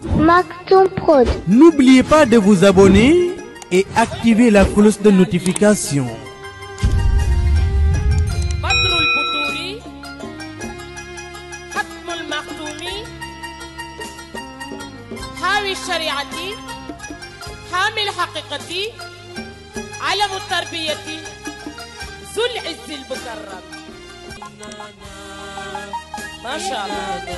Maktoum Prod. N'oubliez pas de vous abonner et activer la cloche de notification. بدر البدور ختم المختوم حاوي الشريعة حامي الحقيقة علم التربية ذو العز المكرم ما شاء الله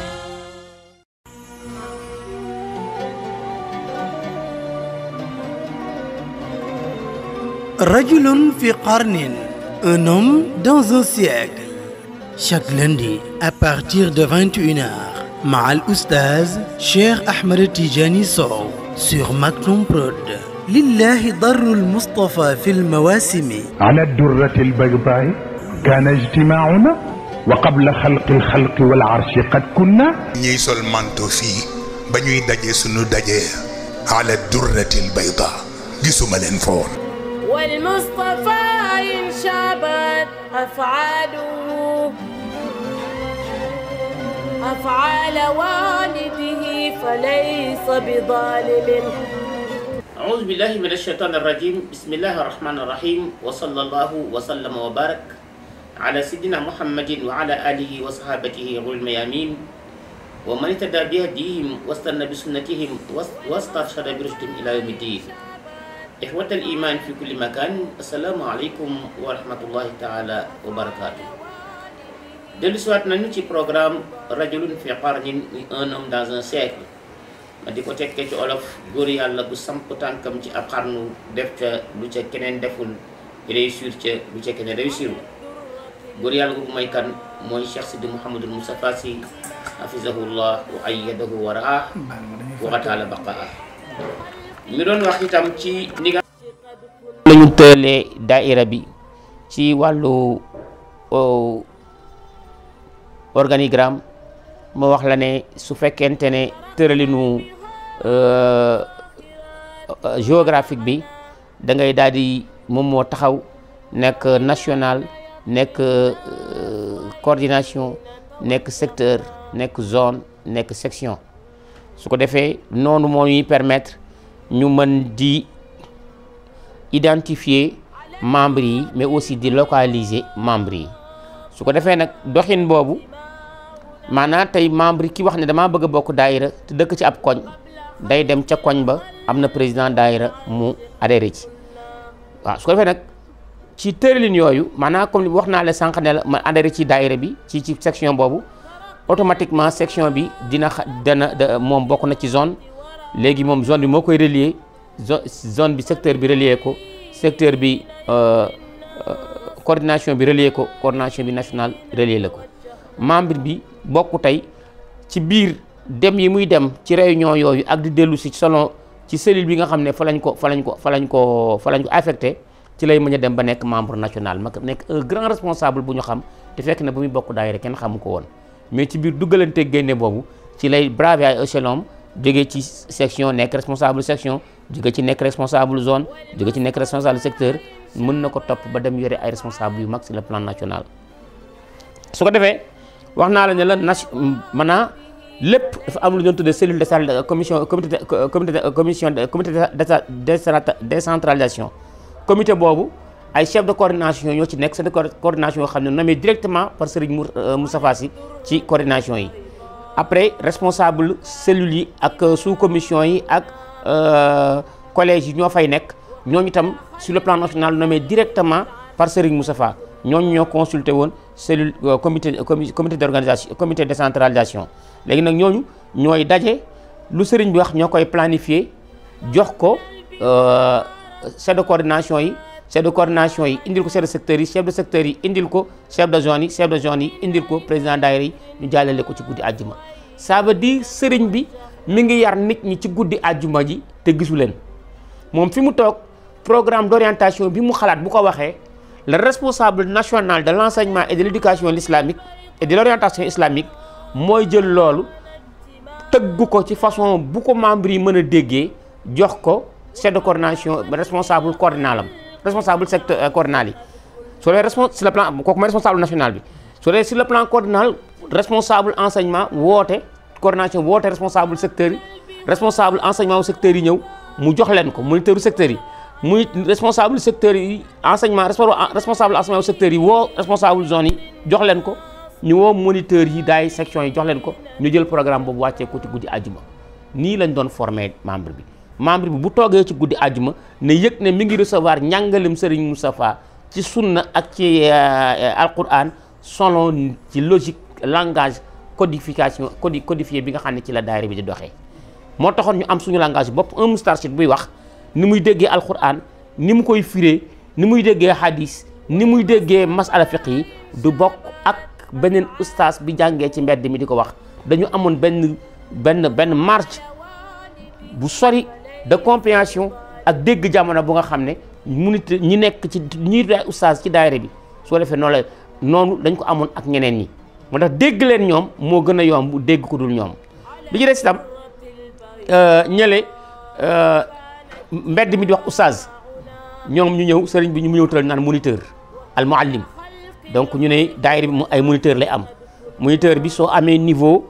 رجل في قرن un homme dans un siècle chaque lundi à partir de 21h مع الأستاذ شيخ أحمد تيجاني صو sur Maktoum Prod لله ضر المصطفى في المواسم على الدرة البيضاء كان اجتماعنا وقبل خلق الخلق والعرش قد كنا ñiy sol manto fii ba ñuy daje sunu daje ala durratil bayda gisuma leen fa woon والمصطفى إن شابت أفعاله أفعال والده فليس بظالم أعوذ بالله من الشيطان الرجيم بسم الله الرحمن الرحيم وصلى الله وسلم وبارك على سيدنا محمد وعلى آله وصحابته غر الميامين ومن اهتدى بهديهم واستنى بسنتهم واس- واسترشد برشدهم إلى يوم الدين إخوة الإيمان في كل مكان السلام عليكم ورحمة الله تعالى وبركاته dellu siwaat nañu ci programme rajulun fi qarnin muy un homme dans un siècle ma di ko tekkee ci olof góor yàlla bu samp tànkam ci ab xarnu def ca lu ca keneen deful réussir ca lu ca keneen réussirul góor yàlla boobu mooy kan mooy Cheikh Sidi Mouhamadul Moustapha Sy hafizahullah wa ayyadahu wa raah wa qataala baqaa mi doon wax itam ci ni nga lañu tëralee daaira bi ci wàllu organigramme ma wax la ne su fekkente ne tëralinu euh, euh, géographique bi da ngay daal di moom moo taxaw nekk national nekk euh, coordination nekk secteur nekk zone nekk section su ko defee noonu moo ñuy permettre ñu mën di identifier membres yi mais aussi di localiser membres yi su ko defee nag doxin boobu maanaam tey membre ki wax ne damaa bëgg a bokk daayira te dëkk ci ab koñ day dem ca koñ ba am na président daayira mu adhéré ci waaw su ko defee nag ci tëralin yooyu maanaam comme wax naa la sànq ne la ma adhéré ci daayira bi ci ci section boobu automatiquement section bi dina xa dana da- moom bokk na ci zone léegi moom zone bi moo koy relier zo- zone bi secteur bi relier ko secteur bi euh, euh, coordination bi relier ko coordination bi national relier la ko membre bi bokk tey ci biir dem yi muy dem ci réunion yooyu ak di dellu si selon ci cellule bi nga xam ne fa lañ ko fa lañ ko fa lañ ko fa lañ ko affecté ci lay mën a dem ba nekk membre national ma nekk un grand responsable bu ñu xam te fekk na bu muy bokk daayira kenn xamu ko woon mais ci biir duggalante génne boobu ci lay braver ay échelon jóge ci section nekk responsable section jóge ci nekk responsable zone jóge ci nekk responsable secteur mën na ko topp ba dem yore ay responsable yu mag sur le plan national su ko defee wax naa la ne la nation maanaam lépp dafa am lu ñu doon tuddee cellule de commission comité comité commission comité de décentralisation comité boobu ay chef de coordination ñoo ci nekk chef de coordination yoo xam ne nommé directement par Serigne Moustapha Sy ci coordination yi après responsable cellules yi ak sous commission yi ak collège yi ñoo fay nekk ñooñu itam sur le plan national nommé directement par Serigne Moustapha ñooñu ñoo consulté woon cellule comité comité d'organisation comité de décentralisation léegi nag ñooñu ñooy daje lu sëriñ bi wax ñoo koy planifier jox ko chef de coordination yi chef de coordination yi indil ko chef de secteur yi chef de secteur yi indil ko chef de zone yi chef de zone yi indil ko président daayira yi ñu jàllale ko ci guddi àjjuma ça veut dire sëriñ bi mi ngi yar nit ñi ci guddi àjjuma ji te gisu leen moom fi mu toog programme d'orientation bi mu xalaat bu ko waxee le responsable national de l'enseignement et de l'éducation islamique et de l'orientation islamique mooy jël loolu tëggu ko ci façon bu ko membre yi mën a déggee jox ko chef de coordination responsable coordinalam responsable secteur coordinal yi sur les respons sur le plan kooku mooy responsable national bi sur les sur le plan coordinal responsable enseignement woote coordination bi woote responsable secteur yi responsable enseignement wu secteur yi ñëw mu jox leen ko moniteur secteur yi muy responsable secteur yi enseignement responsable enseignement wu secteur yi woo responsable zone yi jox leen ko ñu woo moniteur yi daay section yi jox leen ko ñu jël programme boobu wàccee ko ci guddi àjjuma nii lañ doon former membre bi membre bi bu toogee ci guddi àjjuma ne yëg ne mi ngi recevoir njàngalem Serigne Moustapha ci sunna ak ci alquran selon ci logique langage codification codi codifié bi nga xam ne ci la daayira bi di doxee moo taxoon ñu am suñu langage bopp un moustarchid buy wax ni muy déggee alquran ni mu koy firee ni muy déggee hadis ni muy déggee masala fiq yi du bokk ak beneen ustaas bi jàngee ci mbedd mi di ko wax dañu amoon benn benn benn marge bu sori de compréhension ak dégg jamono bu nga xam ne munit ñi nekk ci ñi ustaas ci daayira bi soo defee noonu la noonu dañ ko amoon ak ñeneen ñi moo tax dégg leen ñoom moo gën a yomb dégg ko dul ñoom li ci des itam ñële mbedd mi di wax ustaas ñoom ñu ñëw sëriñ bi ñu mu ñëw tëral naan moniteur al muallim donc ñu ne daayira bi ay moniteur lay am moniteur bi soo amee niveau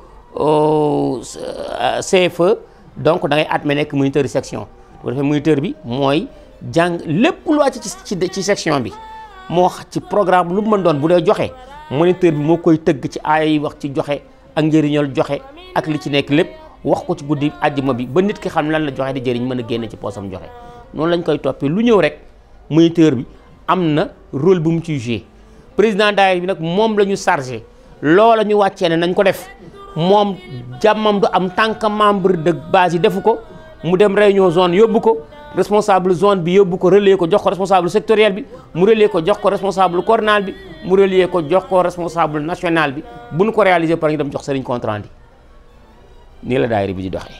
CFE donc da ngay admet nekk moniteur section bu defee moniteur bi mooy jàng lépp lu wàcc ci ci section bi moo ci programme lu mën doon bu dee joxe moniteur bi moo koy tëgg ci aaya yi wax ci joxe ak njëriñal joxe ak li ci nekk lépp wax ko ci guddi àjjuma bi ba nit ki xam lan la joxe di jëriñ mën a génne ci poosam joxe noonu lañ koy toppee lu ñëw rek moniteur bi am na rôle bu mu ciy joué président daayira bi nag moom la ñu chargé loola ñu wàccee ne nañ ko def moom jàmmam du am tant que membre de base yi defu ko mu dem réunion zone yóbbu ko responsable zone bi yóbbu ko relais ko jox ko responsable sectoriel bi mu relais ko jox ko responsable coordinal bi mu relais ko jox ko responsable national bi bu nu ko réaliser par ñu dem jox sëriñ compte rendu nii la daayira bi di doxee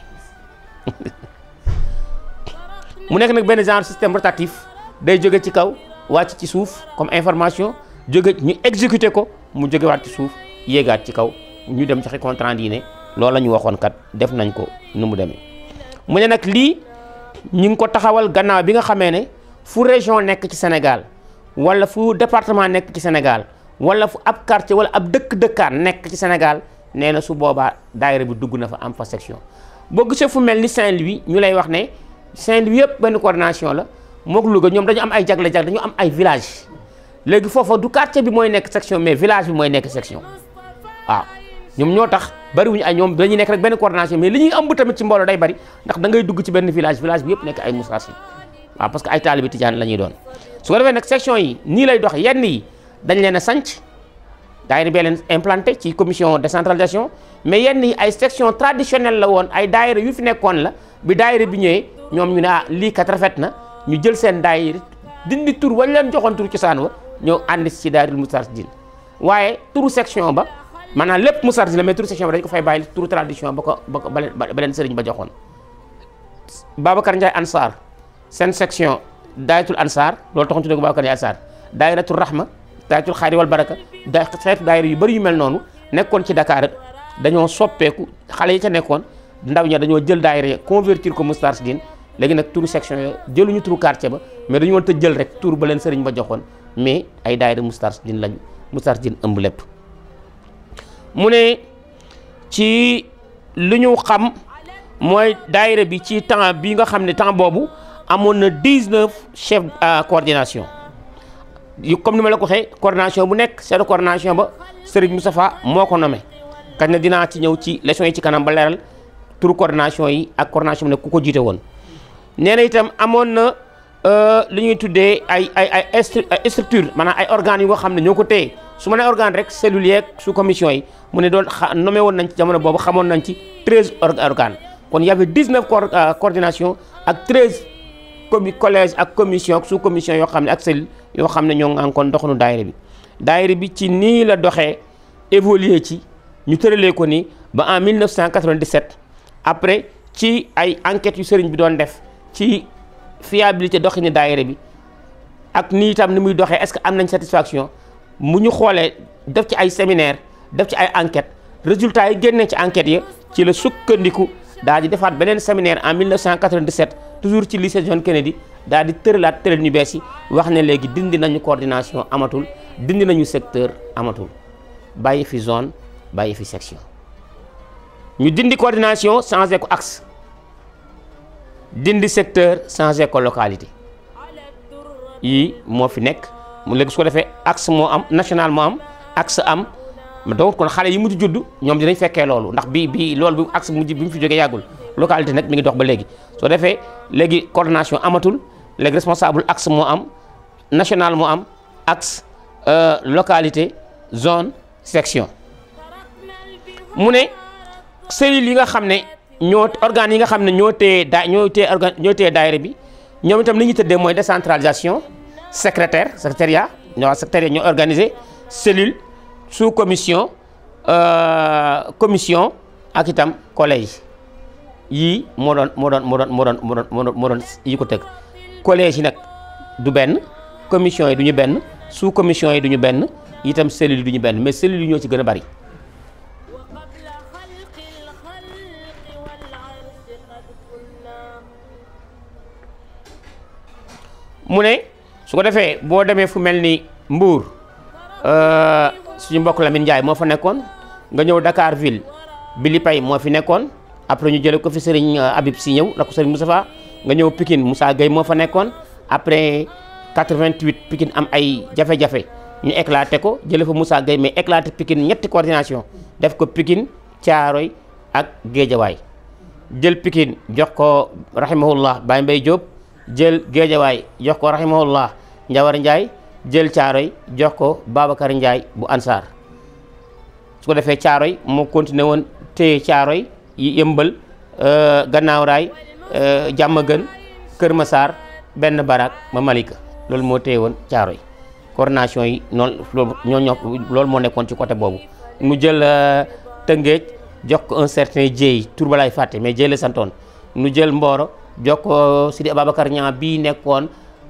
mu nekk nag benn genre système rotatif day jóge ci kaw wàcc ci suuf comme information jóge ñu exécuter ko mu jógewaat ci suuf yéegaat ci kaw ñu dem joxe compte rendu yi ne loolu la ñu waxoon kat def nañ ko nu mu demee mu ne nag lii ñu ngi ko taxawal gannaaw bi nga xamee ne fu région nekk ci Sénégal wala fu département nekk ci Sénégal wala fu ab quartier wala ab dëkk-dëkkaan nekk ci Sénégal nee na su boobaa daayira bi dugg na fa am fa section boo gisee fu mel ni Saint-Louis ñu lay wax ne Saint-Louis yëpp benn coordination la mook Louga ñoom dañu am ay jagle-jagle dañu am ay village léegi foofa du quartier bi mooy nekk section mais village bi mooy nekk section waaw ñoom ñoo tax bariwuñu ay ñoom dañuy nekk rek benn coordination mais li ñuy ëmb tamit ci mbooloo day bari ndax da ngay dugg ci benn village village bi yëpp nekk ay moustarchid waaw parce que ay taalibi tijaan la ñuy doon su ko defee nag section yi nii lay dox yenn yi dañ leen a sanc daayira bee leen implanté ci commission décentralisation mais yenn yi ay section traditionnelle la woon ay daayira yu fi nekkoon la bi daayira bi ñëwee ñoom ñu ne ah lii kat rafet na ñu jël seen daayira dindi tur wañ leen joxoon tur cosaan wa ñëw ànd ci daayira moustarchidine waaye turu section ba maanaam lépp moustarchidine la mais turu section ba dañ ko fay bàyyi turu tradition ba ko ba ko ba leen sëriñ ba joxoon Babacar Ndiaye Ansar seen section daayatul Ansar loolu taxoon tuddee ko Babacar Ndiaye Ansar daayiratul Rahma daayatul Xayri wal Baraka da xeetu daayira yu bëri yu mel noonu nekkoon ci Dakar dañoo soppeeku xale yi ca nekkoon ndaw ña dañoo jël daayira convertir ko moustarchidine léegi nag turu section yo jëluñu turu quartier ba mais dañu woon te jël rek turu ba leen sëriñ ba joxoon mais ay daayira moustarchidine lañu moustarchidine ëmb lépp mu ne ci lu ñu xam mooy daayira bi ci temps bi nga xam ne temps boobu amoon na 19 chef coordination yu comme ni ma la ko waxee coordination bu nekk chef de coordination ba Serigne Moustapha moo ko nommé kañ na dinaa ci ñëw ci leçon yi ci kanam ba leeral turu coordination yi ak coordination bi ne ku ko jiite woon nee na itam amoon na li ñuy tuddee ay ay ay structure maanaam ay organes yu nga xam ne ñoo ko téye su ma nee organe rek cellules yeeg sous commission yi mu ne doon xa nommé woon nañ ci jamono boobu xamoon nañ ci 13 organes kon y avait 19 coordination ak 13 commi collège ak commission sous commission yoo xam ne ak cellule yoo xam ne ñoo ngi kon doxanu daayira bi daayira bi ci nii la doxee évoluer ci ñu tëralee ko ni ba en 1997 après ci ay enquêtes yu sëriñ bi doon def ci fiabilité doxini daayira bi ak nii itam ni muy doxee est-ce que am nañ satisfaction mu ñu xoolee def ci ay séminaire def ci ay enquêtes résultats yi génnee ci enquêtes ya ci la sukkandiku daal di defaat beneen séminaire en 1997 toujours ci lycée John Kennedy daal di tëralaat tëral ñu bees yi wax ne léegi dindi nañu coordination amatul dindi nañu secteur amatul bàyyi fi zone bàyyi fi section ñu dindi coordination changé ko axe dindi secteur changé ko localité yii moo fi nekk mu léegi su ko defee axe moo am national moo am axe am donc kon xale yi mujj judd ñoom dinañ fekkee loolu ndax bi bi loolu bi axe mujj bi mu fi jógee yàggul localité nag mi ngi dox ba léegi soo defee léegi coordination amatul léegi responsable axe moo am national moo am axe localité zone section mu ne cellules yi nga xam ne ñoo organes yi nga xam ne ñoo téye daa ñoo téye organ ñoo téye daayira bi ñoom itam li ñu tëddee mooy décentralisation secrétaire secrétariat ñoo wax secrétariat ñoo organisé cellule sous commission commission ak itam collège yii moo doon moo doon moo doon moo doon moo doon moo doon moo doon yi ko tëgg collège yi nag du benn commission yi du ñu benn sous commission yi du ñu benn itam cellules yi du ñu benn mais cellules yi ñoo ci gën a bari mu ne su ko defee boo demee fu mel ni Mbour suñu mbokk Lamine Ndiaye moo fa nekkoon nga ñëw Dakar ville Billy Pay moo fi nekkoon après ñu jële ko fi Serigne Habib si ñëw la ko Serigne Moustapha nga ñëw Pikine Moussa Gueye moo fa nekkoon après 88 Pikine am ay jafe-jafe ñu éclaté ko jële fa Moussa Gueye mais éclaté Pikine ñetti coordination def ko Pikine Thiaroy ak Géejawaay jël Pikine jox ko rahimahullah Baye Mbaye Diop jël Géejawaay jox ko rahimahullah Njawar Ndiaye jël Thiaroy jox ko Babacar Ndiaye bu Ansar su ko defee Thiaroy moo continué woon téye Thiaroy yi yëmbal gannaaw raay jàmm gën Kër Massar benn barak ma Malika loolu moo téye woon Thiaroy coordination yi noonu loolu ñoo ñoo loolu moo nekkoon ci côté boobu mu jël Tëngéej jox ko un certain Dieye tur ba laay fàtte mais Dieye la santoon nu jël Mboro jox ko Sidi Ababacar Niang bii nekkoon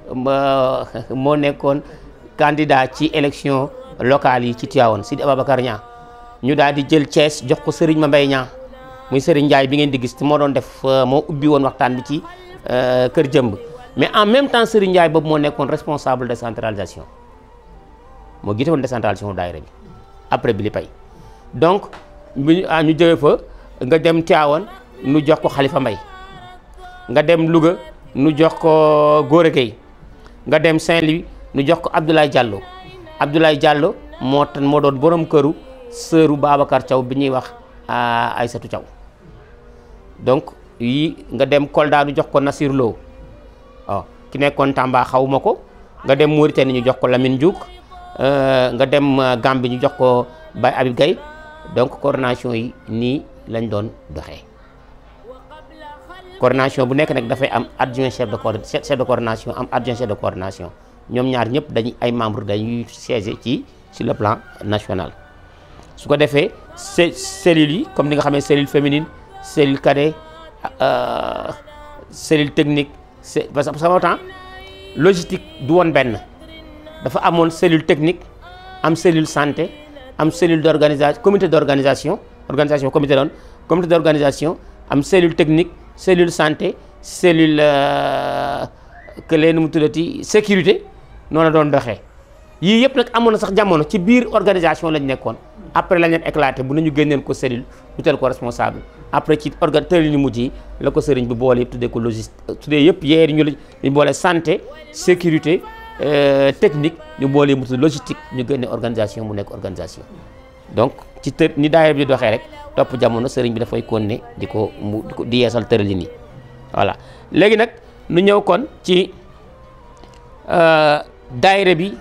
moo nekkoon candidat ci élection locale yi ci Tivaouane Sidi Ababacar Niang ñu daal di jël Thiès jox ko Serigne Mambay Niang muy Serigne Ndiaye bi ngeen di gis moo doon def moo ubbi woon waxtaan bi ci kër jëmb mais en même temps Serigne Ndiaye boobu moo nekkoon responsable décentralisation moo gite woon décentralisation daayira bi après bi li pay donc bi ñu jógee fa nga dem Tivaouane nu jox ko Khalifa Mbaye nga dem Louga nu jox ko Gora Gueye nga dem Saint-Louis nu jox ko Abdoulaye Diallo Abdoulaye Diallo moo tan moo doon borom këru sëru Babacar Thiaw bi ñuy wax Aïssatou Thiaw donc yi nga dem Kolda nu jox ko Nasir Lo waaw ki nekkoon Tamba xawuma ko nga dem Mauritanie ñu jox ko Lamine Diouk nga dem Gambie ñu jox ko Baye Habib Gaye donc coordination yi nii lañ doon doxee coordination bu nekk nag dafay am adjoint chef de co chef de coordination am adjoint chef de coordination ñoom ñaar ñëpp dañuy ay membres dañuy siéger ci sur le plan national su ko defee cellules yi comme ni nga xamee cellule féminine cellule cadet cellule technique c'est parce que sama temps logistique du woon benn dafa amoon cellule technique am cellule santé am cellule d'organisation comité d'organisation organisation comité doon comité d'organisation am cellule technique cellule santé cellule que leen mu tuddati sécurité noonu la doon doxee yii yëpp nag amoon na sax jamono ci biir organisation lañ nekkoon après lañ leen éclaté bu nañu génneen ko cellule utal ko responsable après ci organ tëral ñu mujj yi la ko sëriñ bi boole yëpp tuddee ko logistique tuddee yëpp yeeri ñu ñu boole santé sécurité technique ñu boole mu tudd logistique ñu génne organisation mu nekk organisation donc ci të ni daayira bi di doxee rek topp jamono sëriñ bi dafay continuer di ko mu di ko di yeesal tëralin yi voilà léegi nag nu ñëw kon ci daayira bi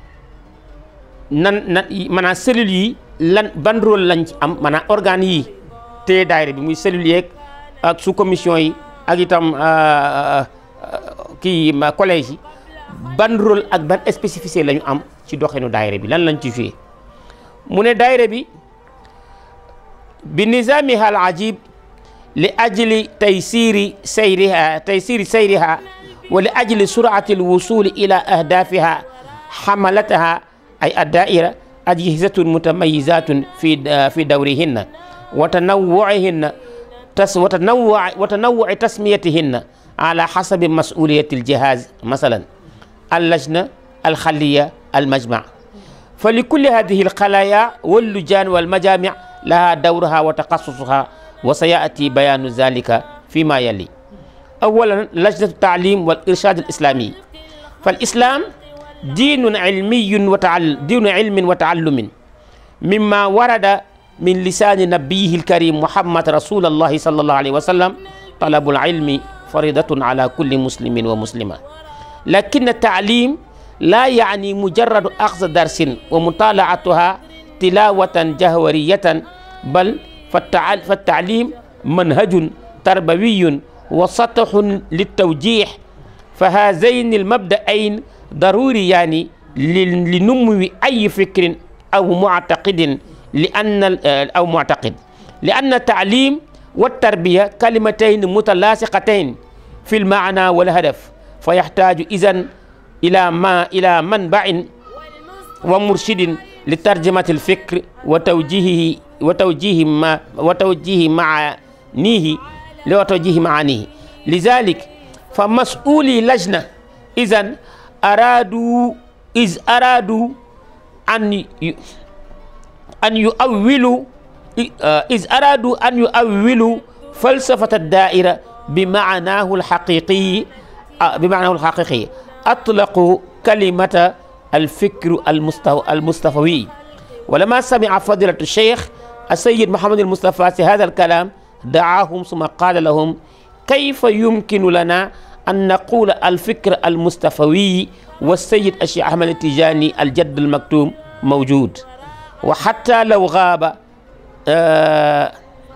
nan nan maanaam cellules yi lan ban rôle lañ ci am maanaam organes yi te daayira bi muy cellules yeeg ak sous commission yi ak itam kii collège yi ban rôle ak ban spécificité la ñu am ci doxinu daayira bi lan lañ ci joué mu ne daayira bi bi nizamiha al ajib li ajli taysiri sayriha taysiri sayriha wa li ajli surati al wusuli ila ahdafiha hamalataha ay addaira ajhizatun mutamayizatun fi fi dawrihinna wa tanawwu'ihinna tas wa tanawwu' wa tanawwu'i tasmiyatihinna ala hasabi mas'uliyati al jihaz masalan اللجنة الخلية المجمع فلكل هذه الخلايا واللجان والمجامع لها دورها وتخصصها وسيأتي بيان ذلك فيما يلي أولا لجنة التعليم والإرشاد الإسلامي فالإسلام دين علمي وتعلم دين علم وتعلم مما ورد من لسان نبيه الكريم محمد رسول الله صلى الله عليه وسلم طلب العلم فريضة على كل مسلم ومسلمة لكن التعليم لا يعني مجرد أخذ درس ومطالعتها تلاوة جهورية بل فالتعليم منهج تربوي وسطح للتوجيه فهذين المبدأين ضروريان لنمو أي فكر أو معتقد لأن أو معتقد لأن التعليم والتربية كلمتين متلاصقتين في المعنى والهدف فيحتاج إذن إلى ما إلى منبع ومرشد لترجمة الفكر وتوجيهه وتوجيه ما وتوجيه معانيه لوتوجيه معانيه لذلك فمسؤولي لجنة إذن أرادوا إذ أرادوا أن أن يؤولوا إذ أرادوا أن يؤولوا فلسفة الدائرة بمعناه الحقيقي بمعناه الحقيقي أطلقوا كلمة الفكر المصطفوي ولما سمع فضيلة الشيخ السيد محمد المصطفى في هذا الكلام دعاهم ثم قال لهم كيف يمكن لنا أن نقول الفكر المصطفوي والسيد الشيخ أحمد التجاني الجد المكتوم موجود وحتى لو غاب آه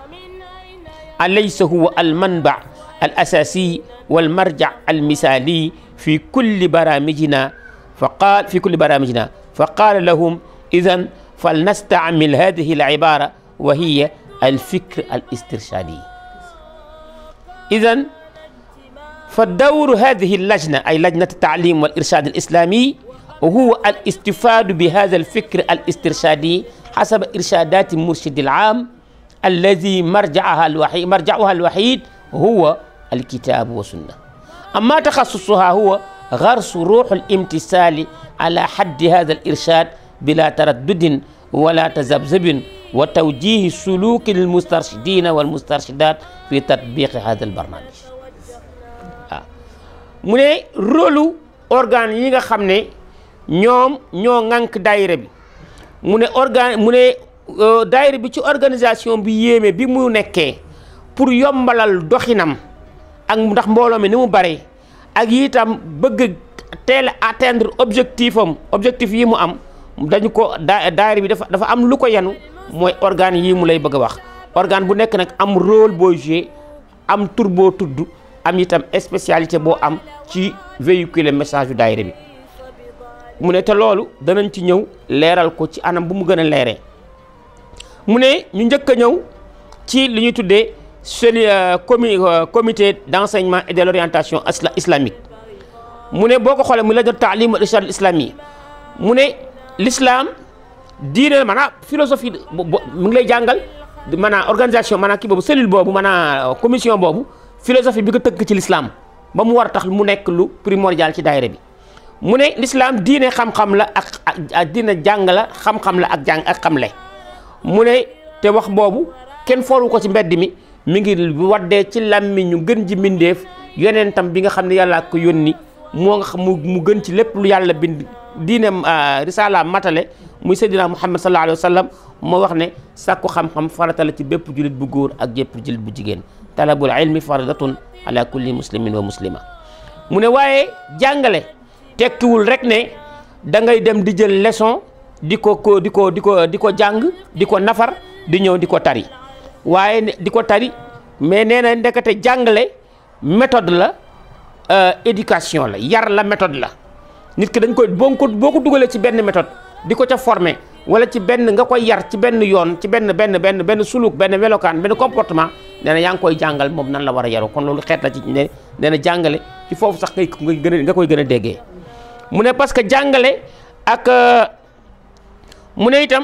أليس هو المنبع الأساسي والمرجع المثالي في كل برامجنا فقال في كل برامجنا فقال لهم إذا فلنستعمل هذه العبارة وهي الفكر الاسترشادي إذا فالدور هذه اللجنة أي لجنة التعليم والإرشاد الإسلامي وهو الاستفاد بهذا الفكر الاسترشادي حسب إرشادات المرشد العام الذي مرجعها الوحيد مرجعها الوحيد هو الكتاب والسنة أما تخصصها هو غرس روح الامتثال على حد هذا الإرشاد بلا تردد ولا تذبذب وتوجيه سلوك المسترشدين والمسترشدات في تطبيق هذا البرنامج mu ne rôlu organe yi nga xam ne ñoom ñoo ŋànk daayira bi mu ne organe mu ne daayira bi ci organisation bi yéeme bi mu nekkee pour yombalal doxinam ak ndax mbooloo mi ni mu bare ak itam bëgg teel a atteindre objectif am objectif yi mu am dañu ko daa daayira bi dafa dafa am lu ko yenu mooy organe yii mu lay bëgg a wax organe bu nekk nag am rôle boo joué am tur boo tudd am itam spécialité boo am ci véhiculer message yu daayira bi mu ne te loolu danañ ci ñëw leeral ko ci anam bu mu gën a leeree mu ne ñu njëkk a ñëw ci li ñuy tuddee seli comi comité d' enseignement et de l' orientation islamique mu ne boo ko xoolee mu la jot taalim al irshad al islami mu ne l'islam diine maanaam philosophie mu ngi lay jàngal maanaam organisation maanaam kii boobu cellule boobu maanaam commission boobu philosophie bi ko tënk ci l'islam ba mu war a tax mu nekk lu primordial ci daayira bi mu ne l'islam diine xam-xam la ak ak diine jàng la xam-xam la ak jàng ak xamle mu ne te wax boobu kenn fooru ko ci mbedd mi mi ngi waddee ci làmmi ñu gën ji mbindeef yonentam bi nga xam ne yàlla ko yónni moo nga xam mu gën ci lépp lu yàlla bind diine risala matale muy seydina muhammad sallallahu alayhi wa sallam moo wax ne sàkku xam-xam farata la ci bépp julit bu góor ak bépp julit bu jigéen talabul ilmi faridatun ala kulli muslimin wa muslima mu ne waaye jàngale tekkiwul rek ne da ngay dem di jël leçon di ko ko di ko di ko di ko jàng di ko nafar di ñëw di ko tari waaye di ko tari mais nee na ndekete jàngale méthode la éducation la yar la méthode la nit ki dañ koy boo ko boo ko dugalee ci benn méthode di ko ca former wala ci benn nga koy yar ci benn yoon ci benn benn benn benn suluk benn melokaan benn comportement nee na yaa ngi koy jàngal moom nan la war a yaru kon loolu xeet la ci ne nee na jàngale ci foofu sax ngay gën a nga koy gën a déggee mu ne parce que jàngale ak mu ne itam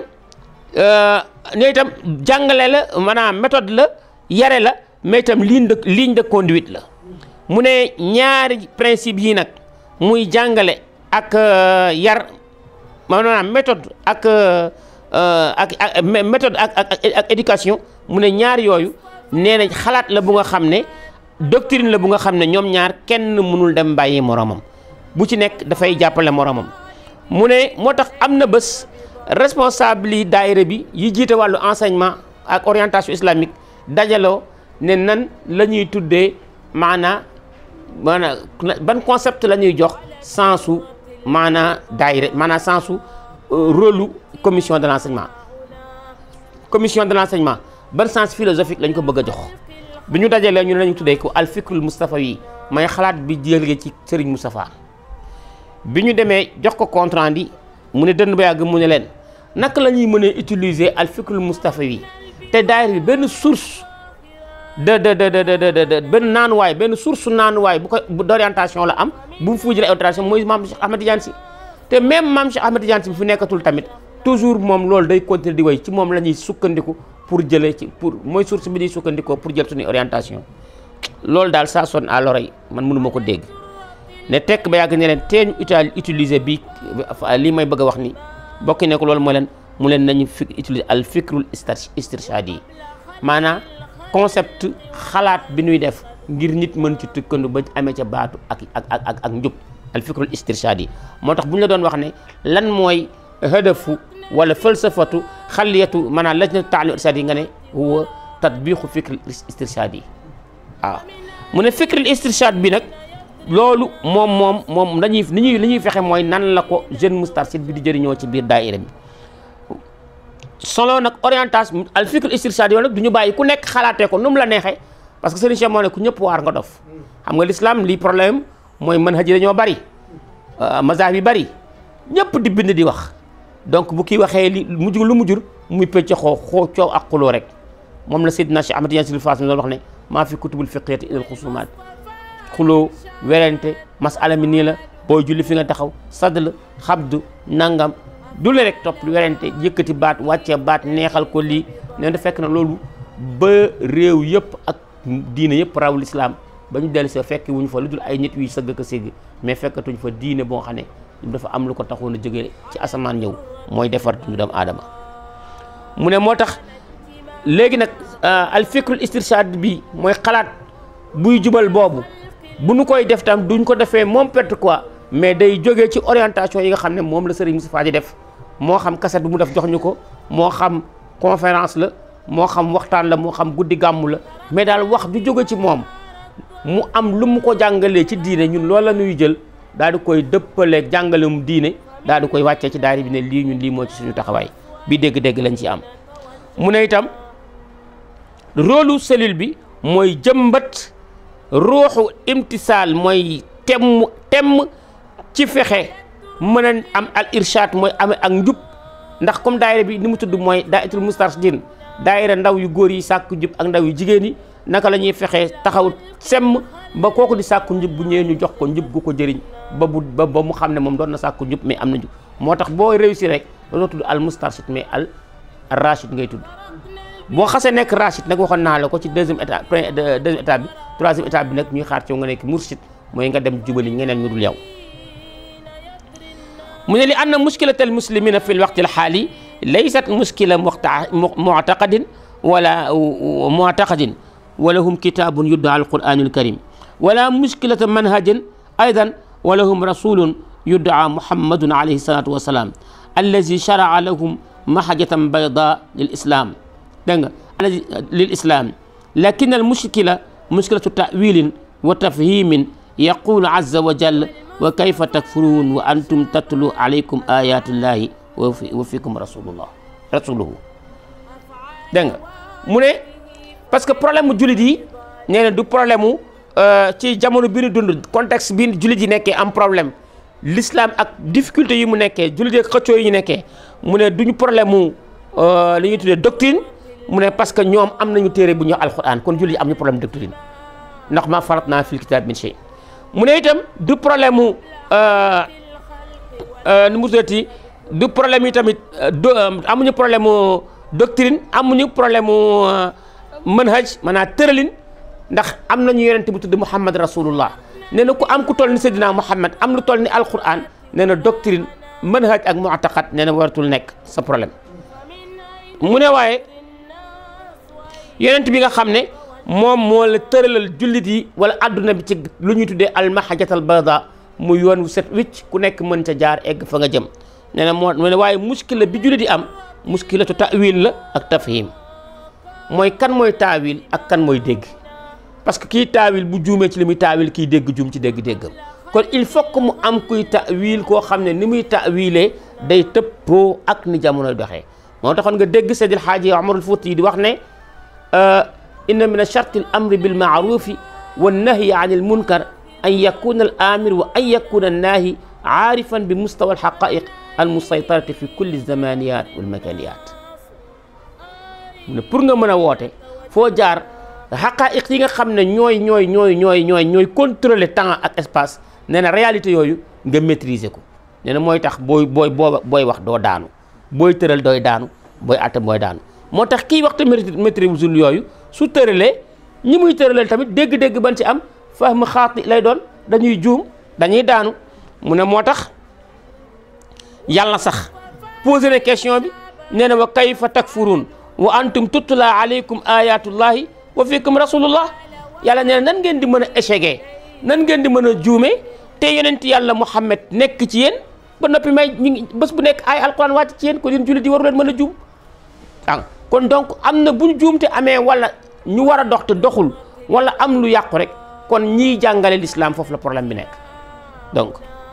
ne itam jàngale la maanaam méthode la yare la mais itam ligne de ligne de conduite la mu ne ñaari principe yi nag muy jàngale ak yar maanaam méthode ak ak ak méthode ak ak ak éducation mu ne ñaar yooyu nee na xalaat la bu nga xam ne doctrine la bu nga xam ne ñoom ñaar kenn mënul dem bàyyi moromam bu ci nekk dafay jàppale moromam mu ne moo tax am na bés responsable yi daayira bi yi jiite wàllu enseignement ak orientation islamique dajaloo ne nan la ñuy tuddee maanaa maanaa ban concept la ñuy jox sensu maanaa daayira maanaa sensu rôle commission de l'enseignement commission de l'enseignement ban sens philosophique lañ ko bëgg a jox bi ñu dajalee ñu ne lañu tuddee ko al fikrul Moustapha yi may xalaat bi jëlee ci Serigne Moustapha bi ñu demee jox ko compte rendu mu ne dënn ba yàgg mu ne leen naka la ñuy mën a utiliser al fikrul Moustapha yi te daayira bi benn source de de de de de benn naanuwaay benn source naanuwaay bu ko d'orientation la am bu mu fu jëlee orientation mooy maam Cheikh Ahmed Tidiane Sy te même maam Cheikh Ahmed Tidiane Sy bi fi nekkatul tamit toujours moom loolu day continuer di way ci moom la ñuy sukkandiku pour jëlee ci pour mooy source bi di sukkandikoo pour jël suñuy orientation loolu daal ça sonne à l'oreille man mënu ma ko dégg ne tekk ba yàgg ne leen teeñ utal utiliser bi lii may bëgg a wax ni bokki ne ko loolu mooy leen mu leen nañu fi utiliser al fikrul istirshadi yi maanaam concept xalaat bi ñuy def ngir nit mën ci tukkandu ba amee ca baatu ak ak ak ak njub al fikrul istirshadi yi moo tax bu ñu la doon wax ne lan mooy hadafu wala falsafatu xaliyatu maanaam lajna taalim irshadi yi nga ne huwa tatbiqu fikril istirshadi yi waaw mu ne fikril istirshad bi nag loolu moom moom moom dañuy li ñuy li ñuy fexe mooy nan la ko jeune moustarchid bi di jëriñoo ci biir daayira bi solo nag orientation al fikr istirshad yoon nag du ñu bàyyi ku nekk xalaatee ko nu mu la neexee parce que Serigne Cheikh moo ne ku ñëpp waar nga dof xam nga l'islam lii problème mooy mën haji dañoo bari mazhab yi bari ñëpp di bind di wax donc bu kii waxee li mujj lu mu jur muy pëcc xoo xoo coow ak xuloo rek moom la Seydina Cheikh Ahmad Tidiane Sy Fass mi doon wax ne maa fi kutubul fiqhiyati ilal xusumaat xuloo werante masala mi nii la booy julli fi nga taxaw sadl xabdu nangam du la rek topp werante yëkkati baat wàccee baat neexal ko lii nee na fekk na loolu ba réew yëpp ak diine yëpp raw l'islam ba ñu dellu see fekk wuñu fa lu dul ay nit yuy sëgg ko ségg mais fekkatuñ fa diine boo xam ne dafa am lu ko taxoon a jógee ci asamaan ñëw mooy defar dundu doomu aadama mu ne moo tax léegi nag al fikrul istirshad bi mooy xalaat buy jubal boobu bu nu koy def tam duñ ko defee moom perte quoi mais day jógee ci orientation yi nga xam ne moom la Serigne Moustapha di def moo xam kaset bu mu def jox ñu ko moo xam conférence la moo xam waxtaan la moo xam guddi gàmmu la mais daal wax du jóge ci moom mu am lu mu ko jàngalee ci diine ñun loolu la ñuy jël daal di koy dëppaleeg jàngalem diine daal di koy wàccee ci daari bi ne lii ñun lii moo ci suñu taxawaay bi dégg-dégg lañ ci am mu ne itam rôlu cellule bi mooy jëmbat ruuxu imtisaal mooy temm temm ci fexe mën a am al irshad mooy amee ak njub ndax comme daayira bi ni mu tudd mooy daayiratul mustarshidin daayira ndaw yu góor yi sàkku njub ak ndaw yu jigéen yi naka la ñuy fexee taxaw semm ba kooku di sàkku njub bu ñëwee ñu jox ko njub gu ko jëriñ ba bu ba ba mu xam ne moom doon na sàkku njub mais am na njub moo tax boo réussir rek dootoo tudd al mustarshid mais al rachid ngay tudd boo xasee nekk rachid nag waxoon naa la ko ci deuxième étape deuxième étape bi troisième étape bi nag ñuy xaar ci nga nekk murshid mooy nga dem jubali ñeneen ñu dul yow mu ne li anna mushkilata al muslimina fi l waqti al xaali laysat mushkila muctaqadin wala muctaqadin ولهم كتاب يدعى القرآن الكريم ولا مشكلة منهج أيضا ولهم رسول يدعى محمد عليه الصلاة والسلام الذي شرع لهم محجة بيضاء للإسلام للإسلام لكن المشكلة مشكلة تأويل وتفهيم يقول عز وجل وكيف تكفرون وأنتم تتلو عليكم آيات الله وفيكم رسول الله رسوله دنگ مونه parce que problème mu jullit yi nee na du problème mu ci jamono bi ñu dund contexte bi jullit yi nekkee am problème l'islam ak difficulté yi mu nekkee jullit yi ak xëccoo yi ñu nekkee mu ne duñu problème mu li ñuy tuddee doctrine mu ne parce que ñoom am nañu téere bu ñu alquran kon jullit yi am ñu problème doctrine ndax ma farat naa fil kitab min shay mu ne itam du problème mu nu mu tuddati du problème yi tamit amuñu problème mu doctrine amuñu problème mu manhaj maanaam tëralin ndax am nañu yonente bu tudd Muhammad rasulullah nee na ku am ku toll ni Seydina Muhammad am lu toll ni alquran nee na doctrine manhaj ak mu'taqad nee na waratul nekk sa problème mu ne waaye yonent bi nga xam ne moom moo la tëralal jullit yi wala adduna bi ci lu ñuy tuddee almahajatal bayda mu yoon wu set wicc ku nekk mën ca jaar egg fa nga jëm nee na moo ne waaye muskila bi jullit yi am muskilatu tawil la ak tafhim mooy kan mooy taawil ak kan mooy dégg parce que kii taawil bu juumee ci li muy taawil kii dégg juum ci dégg-déggam kon il faut que mu am kuy taawil koo xam ne ni muy taawilee day tëppoo ak ni jamonoy doxee moo taxoon nga dégg Seydil Haaji Omarul Fuuti yi di wax ne inna min charti al amri bil maarufi wa nahyi an il munkar an yakuna al amir wa an yakuna annaahi aarifan bi mustawa al xaqaiq al musaytarati fi kulli zamaniyat wal makaniyat mu ne pour nga mën a woote foo jaar xaqaayiq yi nga xam ne ñooy ñooy ñooy ñooy ñooy ñooy contrôler temps ak espace nee na réalité yooyu nga maîtriser ko nee na mooy tax booy booy boo booy wax doo daanu booy tëral dooy daanu booy atte mooy daanu moo tax kii waxtu maîtriser yooyu su tëralee ñi muy tëralee tamit dégg-dégg ban ci am fahm xaati lay doon dañuy juum dañuy daanu mu ne moo tax yàlla sax posé na question bi nee na wa kayfa takfurun wa antum tutla alaykum ayatullahi wa fikum rasulullah yàlla nee na nan ngeen di mën a échecgee nan ngeen di mën a juume te yonent yàlla Muhammad nekk ci yéen ba noppi may ñu ngi bés bu nekk ay alquran wàcc ci yéen ko yéen jullit yi waru leen mën a juum ah kon donc am na buñ juum te amee wala ñu war a dox te doxul wala am lu yàqu rek kon ñiy jàngale l'islam foofu la problème bi nekk donc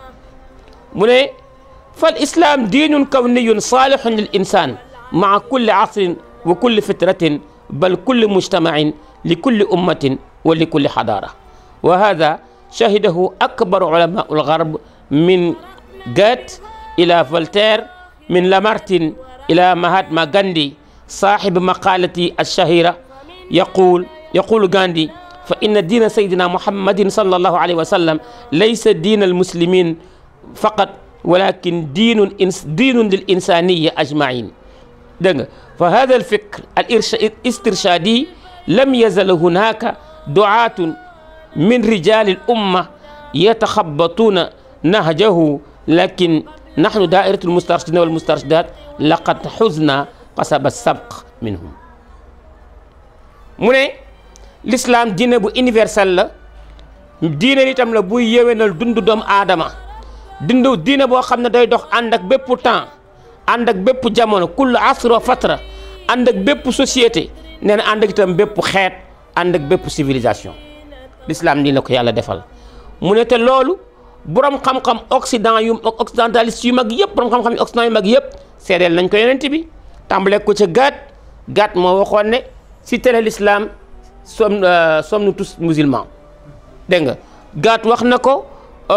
mu ne fal islam diinun kawniyun saalihun lil insan maa kulli asrin wa kulli fitratin bal kulli mujtamain li kulli ummatin wa li kulli xadaara wa hada shahidahu akbaru ulamau algarb min Goethe ila Voltaire min Lamartine ila Mahatma Gandhi صاحب مقالتي الشهيرة يقول يقول غاندي فإن دين سيدنا محمد صلى الله عليه وسلم ليس دين المسلمين فقط ولكن دين دين للإنسانية أجمعين دنگ فهذا الفكر الاسترشادي لم يزل هناك دعاة من رجال الأمة يتخبطون نهجه لكن نحن دائرة المسترشدين والمسترشدات لقد حزنا qasaba sabq minhum mu ne l'islam diine bu universel la diine itam la buy yéwénal dundu doomu aadama dundu diine boo xam ne day dox ànd ak bépp temps ànd ak bépp jamono kullu asro fatra ànd ak bépp société nee na ànd ak itam bépp xeet ànd ak bépp civilisation l'islam nii la ko yàlla defal mu ne te loolu borom xam-xam occident yu occidentaliste yu mag yëpp borom xam-xam yu occident yu mag yëpp seedeel nañ ko yonent bi tàmbale ko ca gaat gaat moo waxoon ne si tere l'islam som sommes nous tous musulmans dégg nga gaat wax na ko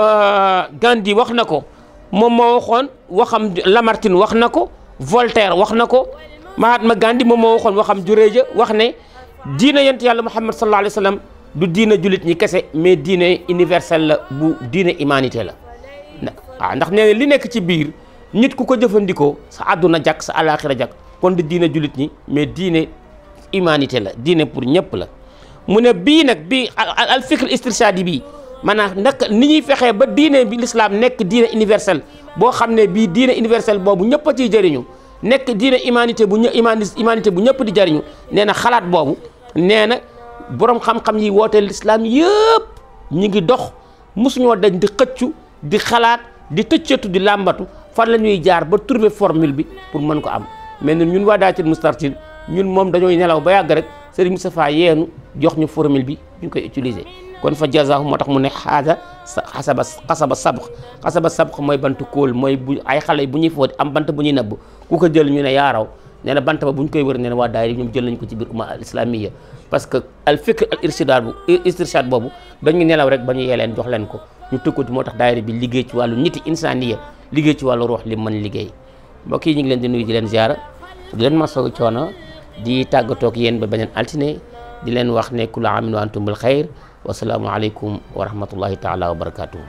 Gandhi wax na ko moom moo waxoon waxam Lamartine wax na ko Voltaire wax na ko Mahatma Gandhi moom moo waxoon waxam juréeja wax ne diina yent yàlla Muhammad sallallahu alayhi wa sallam du diina jullit ñi kese mais diine universel la bu diine humanité la waaw ndax nee na li nekk ci biir nit ku ko jëfandikoo sa àdduna jak sa alaxira jak kon di diine jullit ñi mais diine humanité la diine pour ñëpp la mu ne bii nag bii al fikr istirshadi bii maanaam naka ni ñuy fexee ba diine bi l'islam nekk diine universel boo xam ne bii diine universel boobu ñëpp a ciy jëriñu nekk diine humanité bu ñë humanité bu ñëpp di jëriñu nee na xalaat boobu nee na borom xam-xam yi woote l'islam yëpp ñi ngi dox mosuñoo dañ di xëccu di xalaat di tëccatu di làmbatu fan la ñuy jaar ba trouver formule bi pour mën ko am mais ñun waa daatil mustartil ñun moom dañooy nelaw ba yàgg rek Serigne Moustapha yeenu jox ñu formule bi ñu koy utiliser kon fa jazaahu moo tax mu ne xaasa xasaba xasaba sabq xasaba sabq mooy bantu kóol mooy bu ay xale bu ñuy footi am bant bu ñuy nëbb ku ko jël ñu ne yaaraw nee na bant ba bu ñu koy wër nee na waa daayira ñoom jël nañ ko ci biir umma al islamiyya parce que al fikr al irshad bu istirshad boobu dañu nelaw rek ba ñu yee leen jox leen ko ñu tëkkati moo tax daayira bi liggéey ci wàllu niti insaniya liggéey ci wàllu ruux li mën liggéey mbokk yi ñu ngi leen di nuyu di leen ziara di leen masawu coono di tàggatoo ak yéen ba beneen altine di leen wax ne kullu aamin wa antum bil xayr wasalaamu aleykum wa rahmatullahi taala wa barakatuh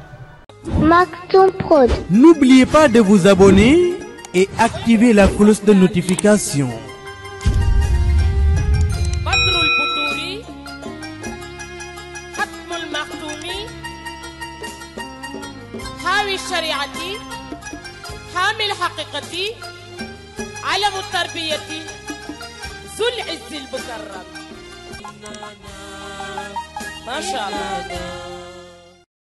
Maktoum Prod. N'oubliez pas de vous abonner et activer la cloche de notification. بدر البدور ختم المختوم حاوي الشريعة حامي الحقيقة علم التربية ذو العز المكرم macha allah